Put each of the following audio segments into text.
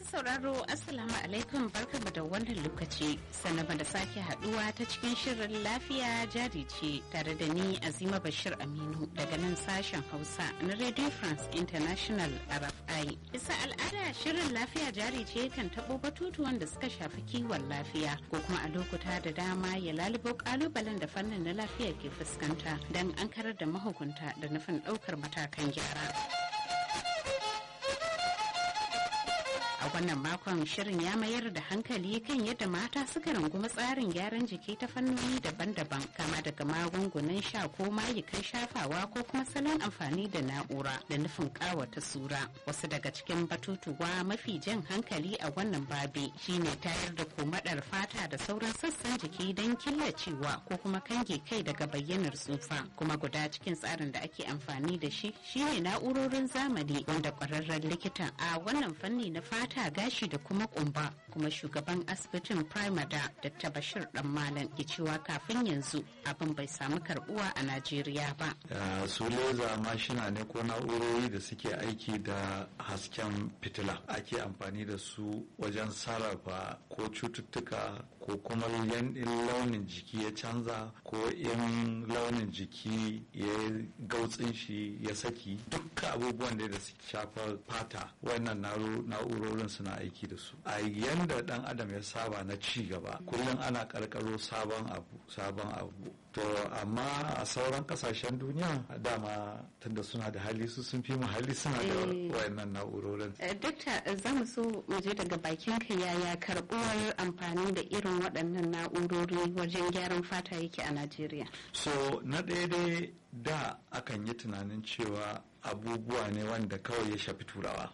sauraro Assalamu alaikum barkamu da wannan lokaci sanaba da sake haduwa ta cikin shirin lafiya jari ce tare da ni Azima Bashir Aminu daga nan sashen Hausa na Radio France International RFI. Bisa al'ada shirin lafiya jari ce kan tabo batutuwan da suka shafi kiwon lafiya ko kuma a lokuta da dama ya lalubo kalubalen da fannin na lafiya ke fuskanta don an karar da mahukunta da nufin daukar matakan gyara. a wannan makon shirin ya mayar da hankali kan yadda mata suka rungumi tsarin gyaran jiki ta fannoni daban-daban kama daga magungunan sha ko mayukan shafawa ko kuma salon amfani da na'ura da nufin kawata sura wasu daga cikin batutuwa mafi jan hankali a wannan babi shine tayar da komadar fata da sauran sassan jiki don killacewa ko kuma kange kai daga bayyanar tsufa kuma guda cikin tsarin da ake amfani da shi shine na'urorin zamani wanda kwararren likitan a wannan fanni na fata fata gashi da kuma kumba kuma shugaban asibitin primada dr bashir dan malam ke cewa kafin yanzu abin bai samu karbuwa a najeriya ba su leza mashina ne ko na'urori da suke aiki da hasken fitila ake amfani da su wajen sarrafa ko cututtuka ko kuma launin jiki ya canza ko in launin jiki ya gautsin shi ya saki dukkan abubuwan da su shafa fata wannan na'urori wurin suna aiki da su a yanda dan adam ya saba na ci gaba kullum ana karkaro sabon abu sabon abu to amma a sauran kasashen duniya dama tunda suna da hali su sun fi mu hali suna da wayannan na'urorin dokta za mu so mu je daga bakin ka yaya karbuwar amfani da irin waɗannan na'urori wajen gyaran fata yake a najeriya so na ɗaya dai da akan yi tunanin cewa abubuwa ne wanda kawai ya shafi turawa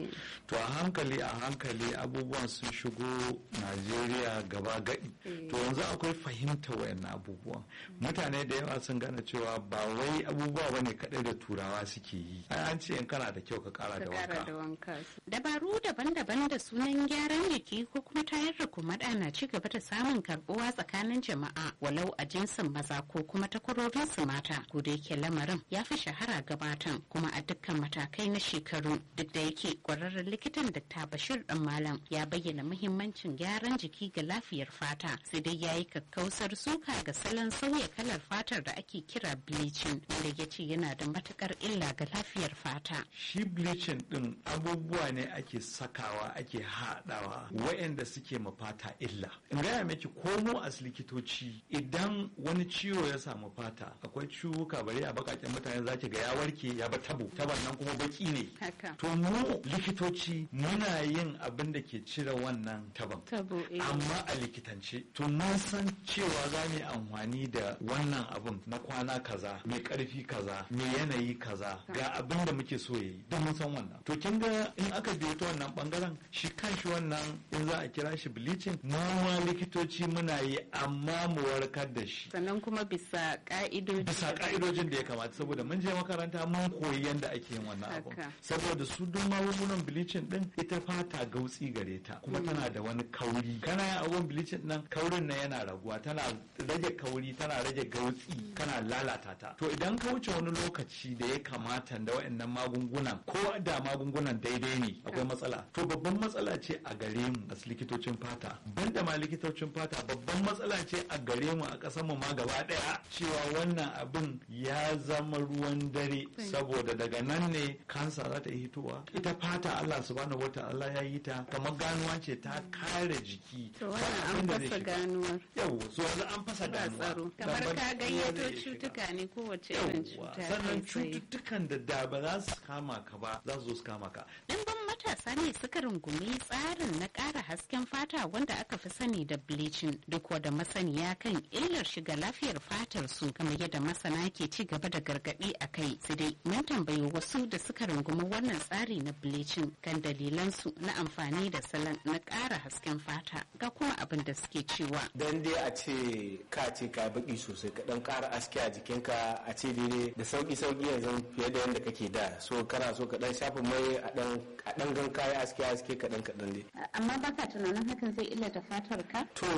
to a hankali a hankali abubuwan sun shigo najeriya gaba gadi to yanzu akwai fahimta wayan abubuwan mutane da yawa sun gane cewa ba wai abubuwa ba ne kaɗai da turawa suke yi an ce in kana da kyau ka kara da wanka dabaru daban-daban da sunan gyaran jiki ko kuma tayar da kumada na ci gaba da samun karbuwa tsakanin jama'a walau a jinsin maza ko kuma takwarorin su mata ko da yake lamarin ya fi shahara gabatan kuma a dukkan matakai na shekaru duk da yake kwararren likitan Dr. Bashir dan Malam ya bayyana muhimmancin gyaran jiki ga lafiyar fata sai dai ya yi kakkausar suka ga salon sauya kalar fatar da ake kira bleaching wanda ya ce yana da matukar illa ga lafiyar fata. Shi bleaching din abubuwa ne ake sakawa ake haɗawa waɗanda suke ma fata illa. In gaya miki komo as likitoci idan wani ciwo ya samu fata akwai ciwuka bari a bakaken mutane zaki ga ya warke ya ba tabo taban nan kuma baki ne to mu likitoci muna yin abin da ke cire wannan taban amma a likitance to mun san cewa za mu amfani da wannan abin na kwana kaza mai karfi kaza mai yanayi kaza ga abin da muke so yayi don mun san wannan to kin ga in aka biyo ta wannan bangaren shi kanshi wannan in za a kira shi bleaching mu ma likitoci muna yi amma mu warkar da shi sannan kuma bisa ka'idoji bisa ka'idojin da ya kamata saboda mun je makaranta mun koyi yadda ake yin wannan abu saboda su duk magungunan bleaching din ita fata gautsi gare ta kuma tana da wani kauri kana yin abun bleaching nan kaurin na yana raguwa tana rage kauri tana rage gautsi kana lalata ta to idan ka wuce wani lokaci da ya kamata da waɗannan magungunan ko da magungunan daidai ne akwai matsala to babban matsala ce a gare mu a likitocin fata banda ma likitocin fata babban matsala ce a gare mu a ƙasar mu ma gaba ɗaya cewa wannan abin ya zama ruwan dare saboda daga nan ne kansa za ta yi hitowa ita fata Allah subhanahu wata'ala ya yi ta kamar ganuwa ce ta kare jiki to wannan an fasa ganuwar yau so yanzu an fasa ganuwa kamar ka gayyato cutuka ne kowace irin cuta sannan cututtukan da da ba za su kama ka ba za su zo su kama ka matasa ne suka rungumi tsarin na ƙara hasken fata wanda aka fi sani da bleaching duk wada masaniya kan illar shiga lafiyar fatar su kamar yadda masana ke ci gaba da gargaɗi a kai su dai mun tambayi wasu da suka rungumi wannan tsari na bleaching kan dalilan su na amfani da salon na ƙara hasken fata ga kuma abin da suke cewa dan dai a ce ka ce ka baki sosai ka dan ƙara aske a jikinka a ce daidai da sauki sauki yanzu fiye da yadda kake da so kana so ka dan shafa mai a dan a dan gan kayi aske aske kaɗan kaɗan dai. Amma baka tunanin hakan zai illata fatar ka? To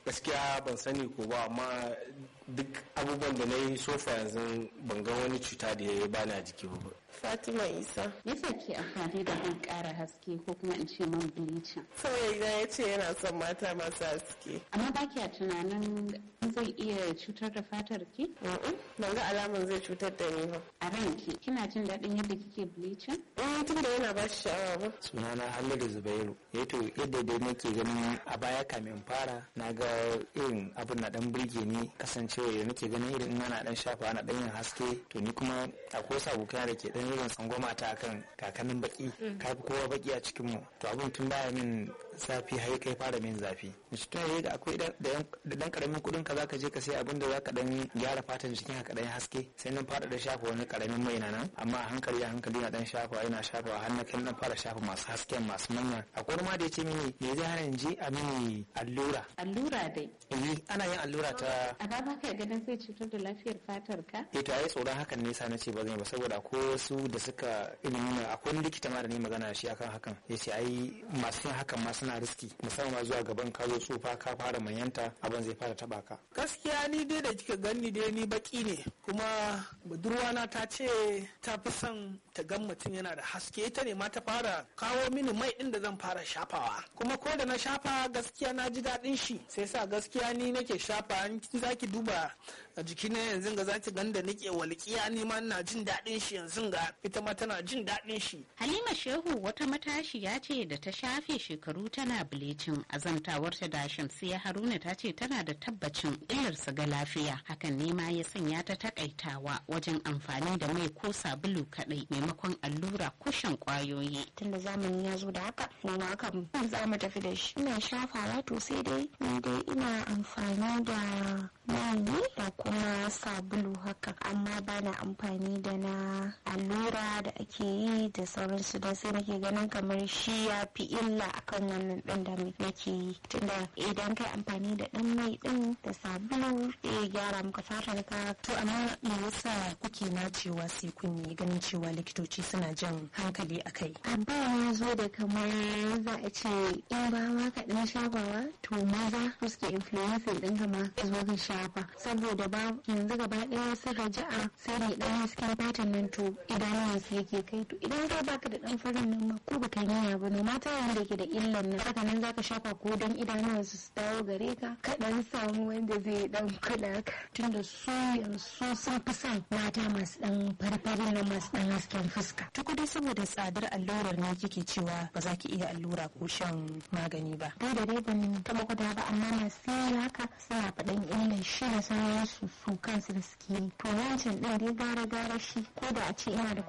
gaskiya ban sani ko ba amma duk abubuwan da na yi sofa yanzu ban ga wani cuta da ya bani a jiki ba Fatima Isa. Yasa ke amfani da man ƙara haske ko kuma in ce man bleaching? Saboda idan ya ce yana son mata masu haske. Amma ba kya tunanin zai iya cutar da fatar ki? Ban ga alamun zai cutar da ni ba. A ranki kina jin daɗin yadda kike bleaching? Eh tun da yana ba shi sha'awa ba. Sunana Halliru Zubairu. Ya to yadda dai nake ganin a baya kamin fara na ga irin abin na dan burge ni kasancewa da nake ganin irin ana dan shafa ana dan yin haske to ni kuma akwai wasu abokai da ke dan irin tsangwama ta akan kakanin baki ka fi kowa baki a cikin mu to abin tun baya min zafi har kai fara min zafi mace tun yayi da akwai da dan karamin kudin ka zaka je ka sai abin da zaka dan gyara fatan jikin ka dan haske sai nan fara da shafa wani karamin mai na nan amma a hankali a hankali na dan shafa yana shafa har na kan dan fara shafa masu hasken masu manya akwai ma da yace mini me zai hana je a mini allura Allura dai. eh ana yin allura ta A ba ka ganin zai cutar da lafiyar fatar ka? eh to ai tsoron hakan ne sa na ce ba zan yi ba saboda akwai wasu da suka ilimin akwai wani likita ma da ne magana da shi akan hakan ya ce ai masu yin hakan ma suna riski musamman ma zuwa gaban ka zo tsufa ka fara manyanta abin zai fara taba ka gaskiya ni dai da kika gani dai ni baki ne kuma budurwana ta ce ta fi son ta gan mutum yana da haske ita ne ma ta fara kawo mini mai din da zan fara shafawa kuma ko da na shafa gaskiya na ji daɗin shi sai sa gaskiya ni nake shafa in zaki duba a jiki na yanzu ga zaki gan da nake walƙiya ni ma ina jin daɗin shi yanzu ga ita ma tana jin daɗin shi Halima Shehu wata matashiya ce da ta shafe shekaru tana bilicin azantawarta da Shamsiya Haruna ta ce tana da tabbacin illarsa ga lafiya hakan ne ma ya sanya ta takaitawa wajen amfani da mai ko sabulu kadai maimakon allura kushin kwayoyi. tunda zamani ya zo da haka mu ma kan za mu tafi da shi ina shafawa to sai dai ni dai ina amfani da mai ne da kuma sabulu haka amma ba na amfani da na allura da ake yi da sauransu da sai nake ganin kamar shi ya fi illa akan wannan ɗin da nake yi tunda idan kai amfani da ɗan mai ɗin da sabulu zai gyara maka fatar ka To amma me yasa kuke nacewa sai kun yi ganin cewa likitoci suna jan hankali a kai? abba ya zo da kamar za a ce in ba ma ka ɗan shafawa to maza su suke influencing ɗin kama ka zo ka shafa saboda ba yanzu gaba ɗaya sun raja'a sai da ɗan hasken fatan nan to idanuwan su yake kai to idan ka baka da ɗan farin nan ma ko baka yi niyya ba no mata wanda ke da illan nan haka nan zaka shafa ko don idanuwan su su dawo gare ka ka ɗan samu wanda zai ɗan kula ka tunda su yanzu sun fi son mata masu ɗan farfarin nan masu ɗan hasken fuska Tuku dai saboda tsadar allurar ne kike cewa ba za ki iya allura ko shan magani ba. dai da dai ban taɓa gwada ba amma masu yi haka suna faɗan illan shi da sauransu su kansu da suke yi to wancan ɗin dai gara gara shi ko da a ce ina da